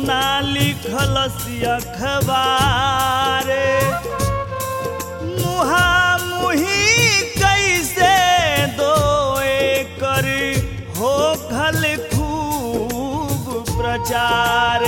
ना लिखलसी अखबार मुहा मुही कैसे दो कर हो खल खूब प्रचार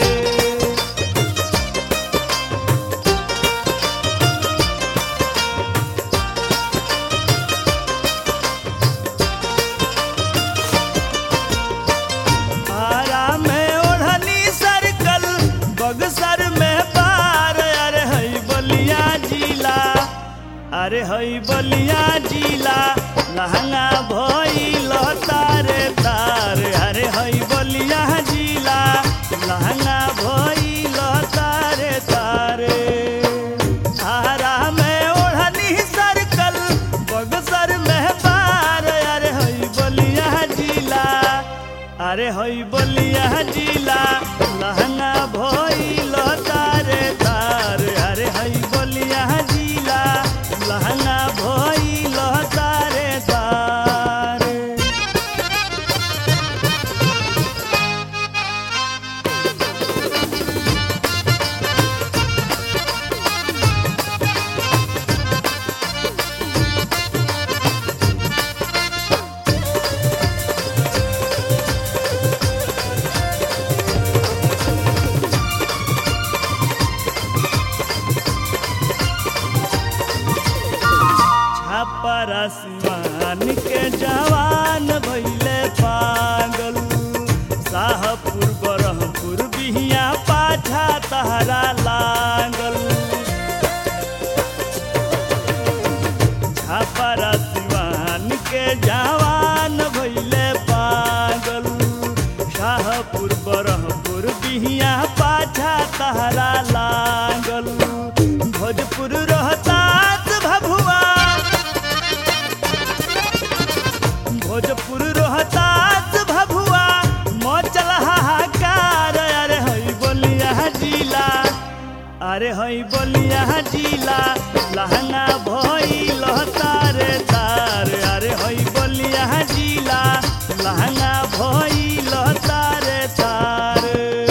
आरा में ओढ़नी सर्कल बगसर में पार अरे हई बलिया जिला अरे हई बलिया जिला लहंगा भइल तारे तार अरे हई बलिया जिला लहंगा भइल तारे तारे आरा में ओढ़नी सर्कल बगसर में पार अरे हई बलिया जिला अरे हई बलिया जिला लहंगा भइल तारे तार अरे हई बलिया जिला लहंगा भइल तारे तार छापरा सिवान के जवान भैले पागल शाहपुर बरहपुर बिहिया पाछा तहरा लागल छापरा सिवान के जवान भैले पागल शाहपुर बरहपुर बिहिया पाछा तहरा लागल भोजपुर रोहतास भभुआ भोजपुर रोहतास भभुआ मचल हाहाकार अरे हई बोलिया जिला अरे हई बोलिया जिला लहंगा भइल तारे तार अरे हई बोलिया जिला लहंगा भइल तारे तार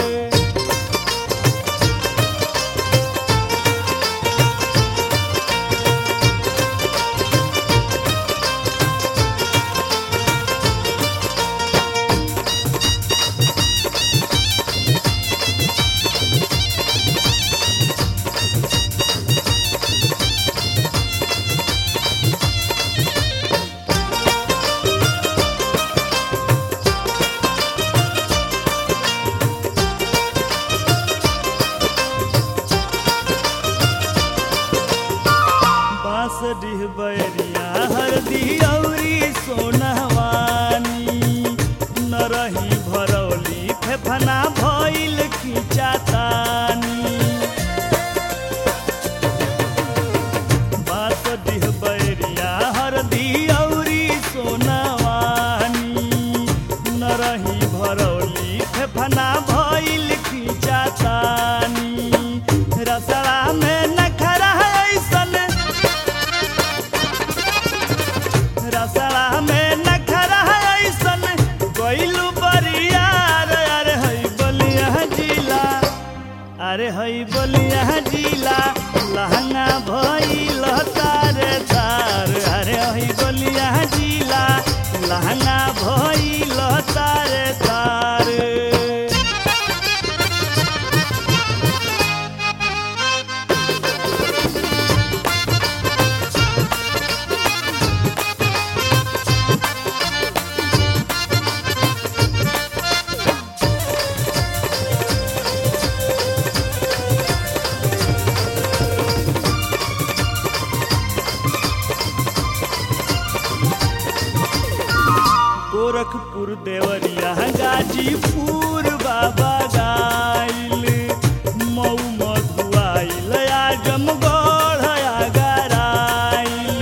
बांसडीह बैरिया हरदी औरी सोनहवानी नरही भरौली फेफना भइल खिंचातानी बांसडीह बैरिया हरदी औरी सोनहवानी नरही भरौली फेफना भइल खिंचातानी रसड़ा में नखरा ऐसन रसड़ा में नखरा ऐसन गइलू बरियार अरे हई बलिया जिला अरे हई बलिया जिला लहंगा भइल तारे तार अरे हई बलिया जिला लहंगा भइल तारे तार गोरखपुर देवरिया गाजीपुर बाबा गाइल मऊ मधुआइल आजमगढ़ आगराइल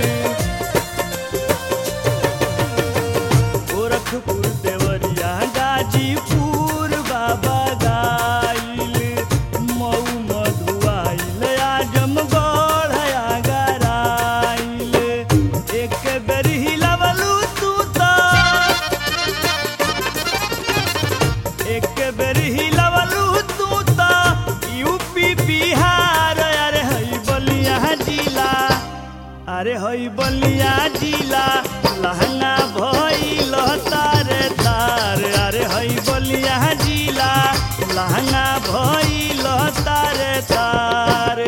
गोरखपुर देवरिया गाजीपुर बाबा गाइल मऊ मधुआइल आजमगढ़ आगराइल एक बेर हिलवलू तू तो एक बेर हिलवलू अरे हई बलिया जिला लहंगा भइल तारे तार अरे हई बलिया जिला लहंगा भइल तारे तार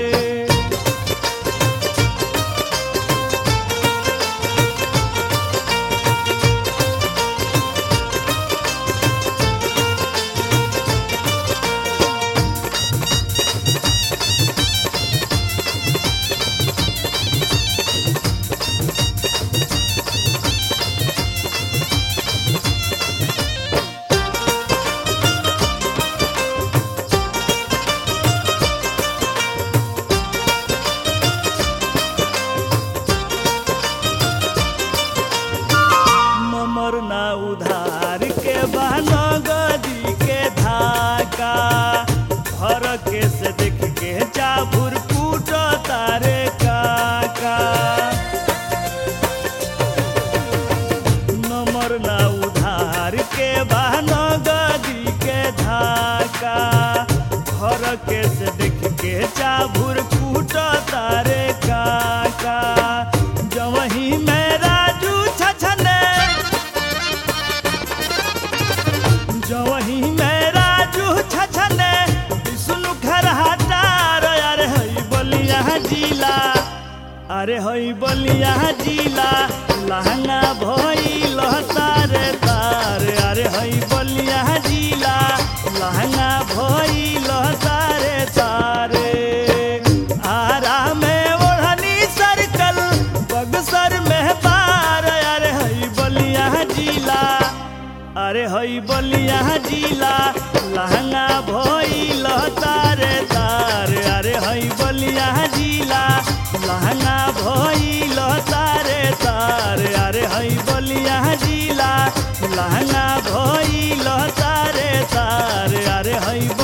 ममर ना उधार के बहनो गदी के धाका भर के से देख के चाभुर कूट तारे काका नमर ना उधार के बहनो गदी के धाका भर के से देख के चाभुर कूट तारे काका जवही में राजू छछने जवही में राजू छछने विष्णु घर हटार अरे हई बलिया जिला अरे हई बलिया जिला लहंगा भइल तारे तार अरे हई बलिया जिला लहंगा भइल तारे तारे आरा में ओढ़नी सर्कल बगसर में पार अरे हई बलिया जिला अरे हई बलिया जिला लहंगा भइल तारे तार अरे हई बलिया जिला लहंगा भइल तारे तार अरे हई बलिया जिला लहंगा भइल तारे तार अरे हई